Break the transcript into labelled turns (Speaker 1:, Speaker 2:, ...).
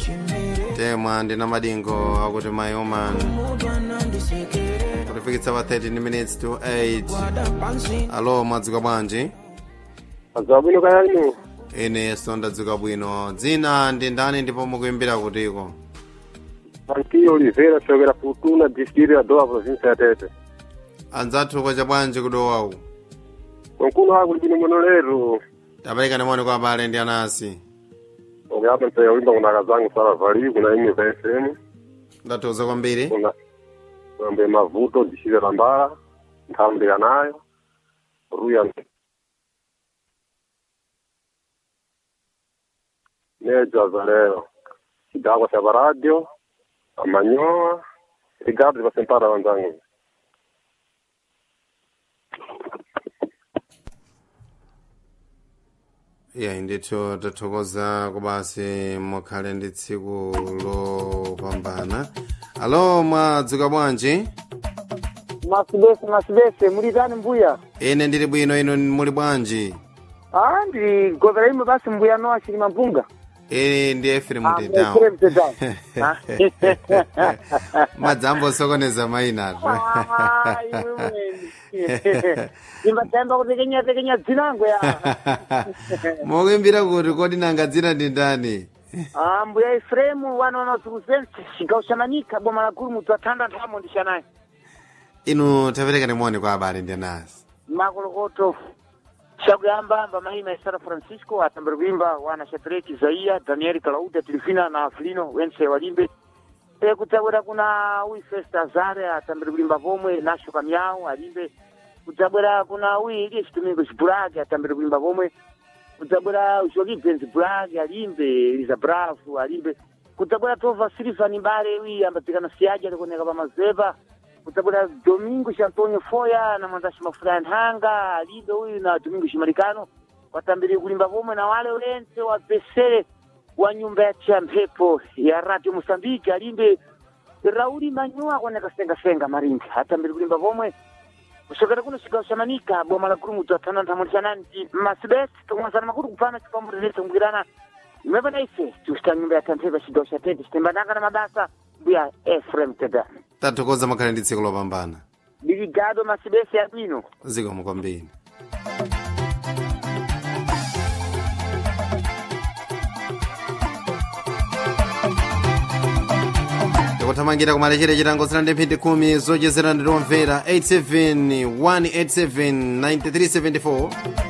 Speaker 1: temwa ndina madingo akuti my woman kutifikitsa pa 13 minutes to 8 alo mwadzuka bwanji
Speaker 2: Mwadzuka bwino kayanu
Speaker 1: ine ndadzuka bwino dzina ndi ndani ndipo mukuimbira kutiko
Speaker 2: Antio Oliveira chokera Futuna district ya Doha province ya Tete
Speaker 1: anzathu kwacha bwanji kudowawu
Speaker 2: konkuno akuli bwino muno lero
Speaker 1: tapereka moni kwa abale ndi anasi
Speaker 2: ukuyapa mpaya wimba kuna akazangu sala vali kuna imwe za FM
Speaker 1: ndathokoza kwambiri
Speaker 2: kuna mambe mavuto dishire la mbala nthambi nayo ruya nejo azalero chidakwa cha paradio amanyoa rigardi vasempara wanzangu
Speaker 1: iya ndithu tathokoza kubasi mukhale ndi tsiku lopambana alo mwadzuka bwanji
Speaker 3: masibese masibese mulitani mbuya
Speaker 1: ine ndili bwino ino muli bwanji
Speaker 3: ah ndili govera imwe basi mbuya nowa chilima mpunga
Speaker 1: ine ndi efrem
Speaker 3: Ah,
Speaker 1: tedown
Speaker 3: Ephraim Tedown. Ah.
Speaker 1: madzambo osokoneza mayinatu
Speaker 3: Ah, iwe mweni. imbatamba kutekenya tekenya dzinango ya
Speaker 1: mukuimbira kuti kodi nanga dzina ndi ndani
Speaker 3: ah mbuya efremu wana wanasukusense chigawo cha manika boma la gulu mutu athanda nthamo ndishanayi
Speaker 1: inu taperekani moni kwa abale ndi anasi
Speaker 3: makolokoto chakuyambamba mahima esara francisco atambiri kuimba wana shatreki zaiya daniel kalauda tilifina na afilino wense walimbe e kudzabwera kuna uyi festa azare atambiri kulimba pomwe nasho kamyawu alimbe kudzabwera kuna uyi iliye chitumiko chibulaki atambiri kulimba pomwe kudzabwera joki benz bulaki alimbe eliza bravu alimbe kudzabwera tova silivani mbale uyi ambadzikana siyaji alikuoneka pa mazepa kudzabwera domingo antonio foya na mwanzashi mafuta ya nthanga alimbe uyu na domingo shimarikano watambiri kulimba pomwe na wale wense wa besere wa nyumba ya cha mphepo ya radio mosambike alimbe rauli manyua akuoneka sengasenga maringi atambiri kulimba pomwe kusokera kuno chigawo cha manika boma la gulu mutu athana nthamulizanani ti masibesi tikumwazana makulu kupana chipamburere tongwirana imwepo na ife tikusita nyumba ya tantheva chigawo cha tete chitembananga na mabasa mbuya efrem teda
Speaker 1: tathokoza mukhale ndi tsiku lopambana
Speaker 3: biligado masibesi abwino
Speaker 1: zikomo kwambiri tikuthamangira kumalechera chitango zina ndi mphindi khumi zochezera ndi tomvera 87 187 9374